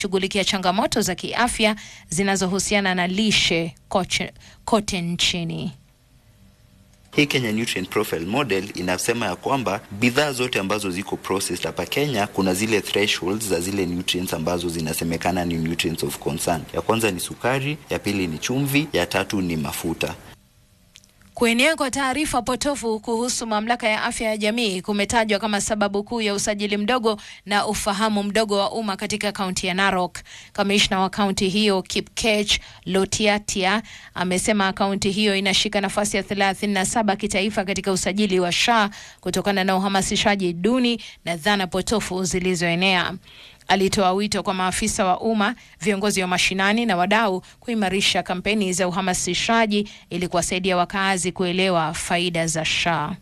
shughulikia changamoto za kiafya zinazohusiana na lishe koche, kote nchini. Hii Kenya Nutrient Profile Model inasema ya kwamba bidhaa zote ambazo ziko processed hapa Kenya kuna zile thresholds za zile nutrients ambazo zinasemekana ni nutrients of concern. Ya kwanza ni sukari, ya pili ni chumvi, ya tatu ni mafuta. Kuenea kwa taarifa potofu kuhusu mamlaka ya afya ya jamii kumetajwa kama sababu kuu ya usajili mdogo na ufahamu mdogo wa umma katika kaunti ya Narok. Kamishna wa kaunti hiyo Kipkech Lotiatia amesema kaunti hiyo inashika nafasi ya 37 kitaifa katika usajili wa SHA kutokana na uhamasishaji duni na dhana potofu zilizoenea. Alitoa wito kwa maafisa wa umma, viongozi wa mashinani na wadau kuimarisha kampeni za uhamasishaji ili kuwasaidia wakaazi kuelewa faida za SHA.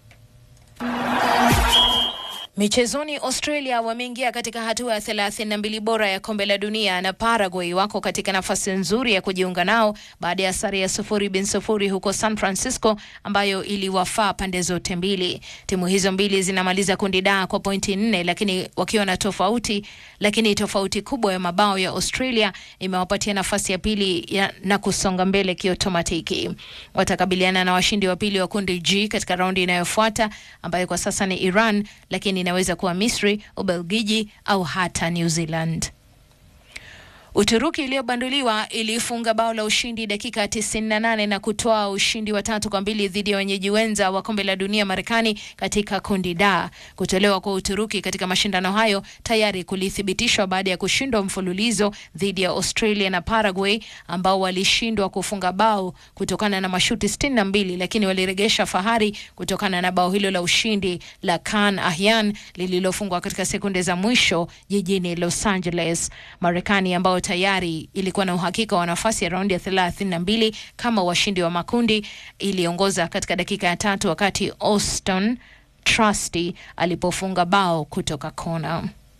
Michezoni, Australia wameingia katika hatua ya 32 bora ya kombe la dunia na Paraguay wako katika nafasi nzuri ya kujiunga nao baada ya sare ya sufuri bin sufuri huko San Francisco ambayo iliwafaa pande zote mbili. Timu hizo mbili zinamaliza kundi da kwa pointi nne, lakini wakiwa na tofauti, lakini tofauti kubwa ya mabao ya Australia imewapatia nafasi ya pili ya, na kusonga mbele kiotomatiki. Watakabiliana na washindi wa pili wa kundi G katika raundi inayofuata ambayo kwa sasa ni Iran, lakini inaweza kuwa Misri, Ubelgiji au hata New Zealand. Uturuki iliyobanduliwa ilifunga bao la ushindi dakika 98 na kutoa ushindi wa tatu kwa mbili dhidi ya wenyeji wenza wa kombe la dunia Marekani katika kundi da. Kutolewa kwa Uturuki katika mashindano hayo tayari kulithibitishwa baada ya kushindwa mfululizo dhidi ya Australia na Paraguay ambao walishindwa kufunga bao kutokana na mashuti 62, lakini waliregesha fahari kutokana na bao hilo la ushindi la Kaan Ahyan lililofungwa katika sekunde za mwisho jijini Los Angeles. Marekani ambao tayari ilikuwa na uhakika wa nafasi ya raundi ya 32 kama washindi wa makundi, iliongoza katika dakika ya tatu wakati Austin Trusty alipofunga bao kutoka kona.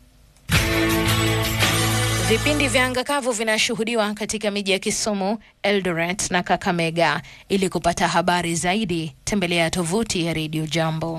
Vipindi vya anga kavu vinashuhudiwa katika miji ya Kisumu, Eldoret na Kakamega. Ili kupata habari zaidi, tembelea tovuti ya Radio Jambo.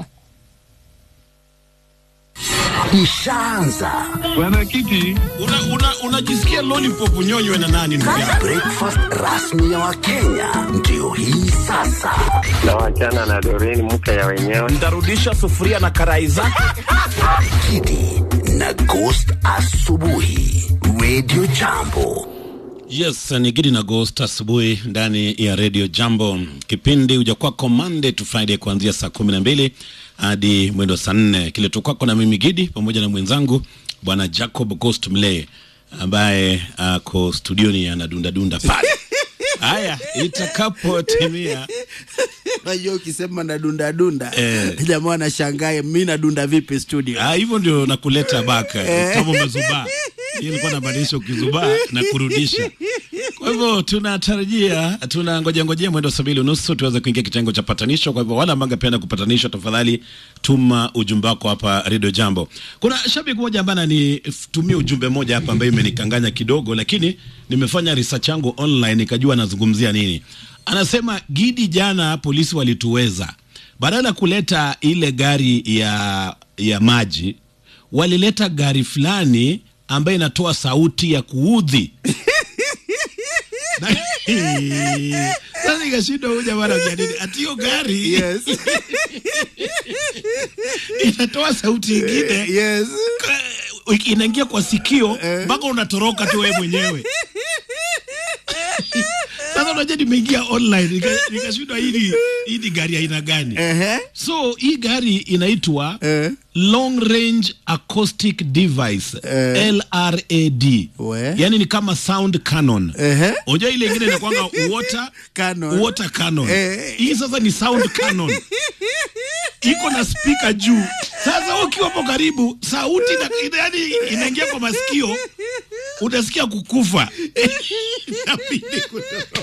Ishaanza Bwana Kiti, unajisikia una, una lollipop nyonywe na nani ndugu yangu? breakfast rasmi ya Wakenya ndio hii sasa. na wachana na Doreen mke ya wenyewe. Ntarudisha sufuria na karai zake. Kidi na Ghost asubuhi, Radio Jambo. Yes, ni Gidi na Ghost asubuhi ndani ya Radio Jambo. Kipindi huja kwako Monday to Friday kuanzia saa kumi na mbili hadi mwendo saa nne kiletu kwako na mimi Gidi pamoja na mwenzangu bwana Jacob Ghost Mlee ambaye ako studioni anadundadunda pale. Haya, itakapotimia Unajua ukisema na dunda dunda Eh. jamaa anashangaa mi nadunda vipi studio? Ah, hivyo ndio nakuleta baka kama umezubaa. Hii ilikuwa nabadilisha ukizubaa na kurudisha. Kwa hivyo tunatarajia, tunangojea ngojea mwendo saa mbili unusu tuweze kuingia kitengo cha patanisho. Kwa hivyo wale ambao angependa kupatanishwa, tafadhali tuma ujumbe wako hapa Radio Jambo. Kuna shabiki mmoja ambaye ananitumia ujumbe mmoja hapa ambaye imenikanganya kidogo, lakini nimefanya research yangu online nikajua anazungumzia nini. Anasema Gidi, jana polisi walituweza, badala ya kuleta ile gari ya ya maji walileta gari fulani ambayo inatoa sauti ya kuudhi. Na- Sasa nikashindwa huyu jamaa anaongea nini? Ati hiyo gari Yes. inatoa sauti ingine yes. ka- inaingia kwa sikio mpaka unatoroka tu wewe mwenyewe. Sasa unajua nimeingia online nika- nikashindwa hii ni- hii ni gari aina gani? Ehe. So hii gari inaitwa Eh. long range acoustic device Eh. LRAD, We. yani ni kama sound cannon. Ehe. Unajua ile ingine inakwanga water Cannon. water cannon. Eh. Hii sasa ni sound cannon. Iko na speaker juu. Sasa ukiwa hapo karibu, sauti ina, ina, yani inaingia kwa masikio, utasikia kukufa. Inabidi kutoroka.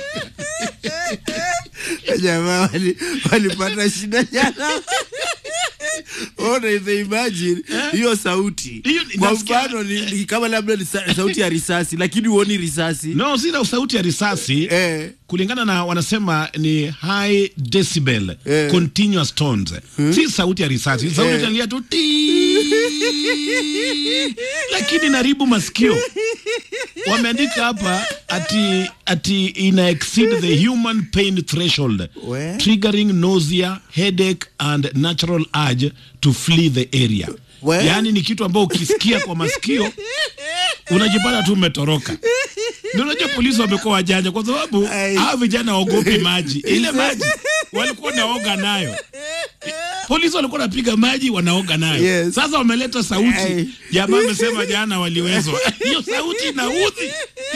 Jamaa wali- walipata shida jana. Ona, if they imagine hiyo sauti Hiyo kwa nasikia- mfano ni, ni kama labda ni sa, sauti ya risasi lakini huoni risasi no sina sauti ya risasi eh. kulingana na wanasema ni high decibel Eh. continuous tones si sauti ya risasi sauti Eh. italia tu ti lakini naribu masikio wameandika hapa ati ati ina exceed the human pain threshold We? triggering nausea headache and natural urge to flee the area We? yaani ni kitu ambao ukisikia kwa masikio unajipata tu umetoroka ndio unajua polisi wamekuwa wajanja kwa sababu Ai. hawa vijana waogopi maji ile maji walikuwa naoga nayo polisi walikuwa napiga maji wanaoga nayo Yes. sasa wameleta sauti Ai. jamaa amesema jana waliwezwa hiyo sauti inaudhi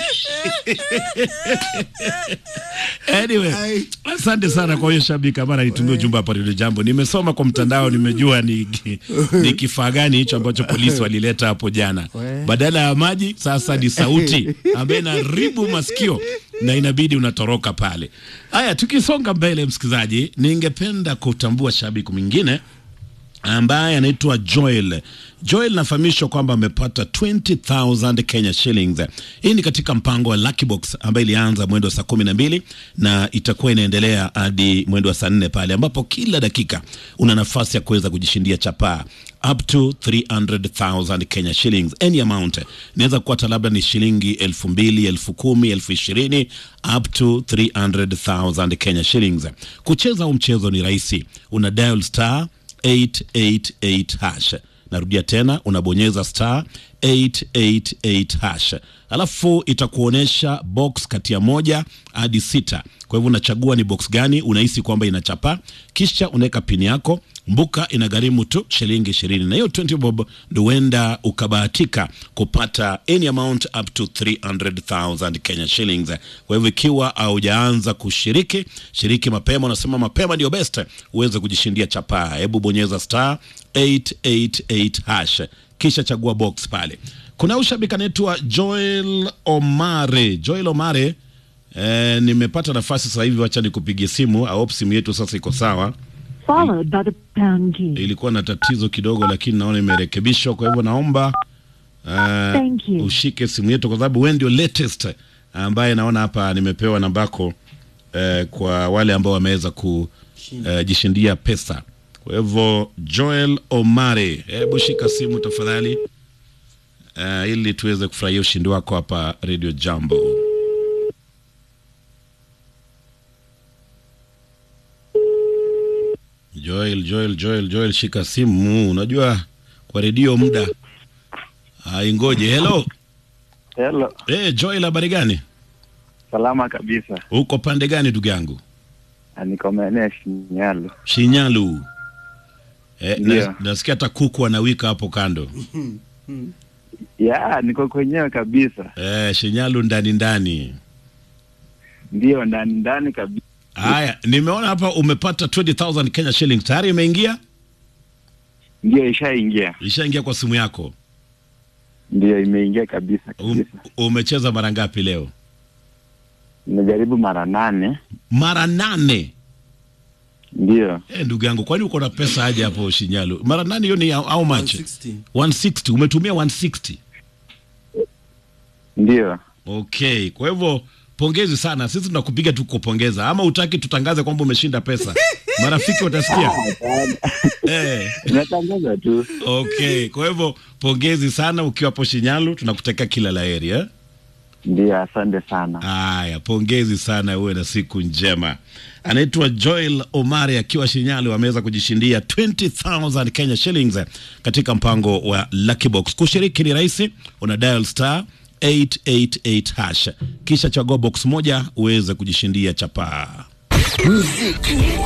anyway Ai. asante sana kwa hiyo shabiki ambaye ananitumia ujumbe hapa Radio Jambo. Nimesoma kwa mtandao, nimejua ni, ni kifaa gani hicho ambacho polisi walileta hapo jana. Badala ya maji sasa ni sauti ambayo inaribu masikio na inabidi unatoroka pale. Haya, tukisonga mbele, msikilizaji, ningependa kutambua shabiki mwingine ambaye anaitwa Joel. Joel nafahamishwa kwamba amepata 20,000 Kenya shillings. Hii ni katika mpango wa Lucky Box ambayo ilianza mwendo wa saa kumi na mbili na itakuwa inaendelea hadi mwendo wa saa nne pale ambapo kila dakika una nafasi ya kuweza kujishindia chapaa up to 300,000 Kenya shillings any amount. Inaweza kuwa hata labda ni shilingi elfu mbili, elfu kumi, elfu ishirini up to 300,000 Kenya shillings. Kucheza huu mchezo ni rahisi, una dial star 888 hash. Narudia tena, unabonyeza star 888 hash, alafu itakuonyesha box kati ya moja hadi sita. Kwa hivyo unachagua ni box gani unahisi kwamba inachapa, kisha unaweka pini yako. Mbuka inagharimu tu shilingi ishirini, na hiyo 20 bob ndo huenda ukabahatika kupata any amount up to 300,000 Kenya shillings. Kwa hivyo ikiwa haujaanza kushiriki, shiriki mapema. Unasema mapema ndio best uweze kujishindia chapaa. Hebu bonyeza star 888 hash kisha chagua box pale. Kuna ushabiki anaitwa Joel Omare. Joel Omare, eh, nimepata nafasi sasa hivi, wacha nikupigie simu. I hope simu yetu sasa iko sawa. followed by the pound key. Ilikuwa na tatizo kidogo, lakini naona imerekebishwa. Kwa hivyo naomba uh, Thank you. ushike simu yetu, kwa sababu wewe ndio latest ambaye naona hapa nimepewa nambako uh, kwa wale ambao wameweza kujishindia uh, pesa. Kwa hivyo Joel Omare, hebu shika simu tafadhali, uh, ili tuweze kufurahia ushindi wako hapa Radio Jambo. Joel, Joel, Joel, Joel, shika simu. Unajua kwa redio muda haingoje. Hello. Hello, Eh, Joel, habari gani? salama kabisa. Uko pande gani ndugu yangu? Ah, Niko maeneo ya Shinyalu. Shinyalu. Eh, Ndio. na, nasikia hata kuku anawika hapo kando. Ya, niko kwenyewe kabisa, Eh, Shinyalu ndani ndani. ndio ndani ndani kabisa. Haya, nimeona hapa umepata 20,000 Kenya shillings. Tayari imeingia? Ndio ishaingia, Ishaingia kwa simu yako. ndio imeingia kabisa Um, kabisa. umecheza mara ngapi leo? Nimejaribu mara nane, Mara nane. ndio Eh, ndugu yangu, kwani uko na pesa aje hapo Shinyalu? Mara nane hiyo ni how how much? 160. 160. Umetumia 160. ndio. Okay, kwa hivyo pongezi sana. Sisi tunakupiga tu kupongeza, ama utaki tutangaze kwamba umeshinda pesa? Marafiki watasikia. eh, Natangaza tu, okay, kwa hivyo pongezi sana ukiwa hapo Shinyalu, tunakutakia kila la heri eh? ndio. Asante sana. Haya, pongezi sana, uwe na siku njema. Anaitwa Joel Omari akiwa Shinyalu, ameweza kujishindia 20,000 Kenya shillings katika mpango wa Lucky Box. Kushiriki ni rahisi, una dial star 888 hash, kisha chagua box moja uweze kujishindia chapaa. Muziki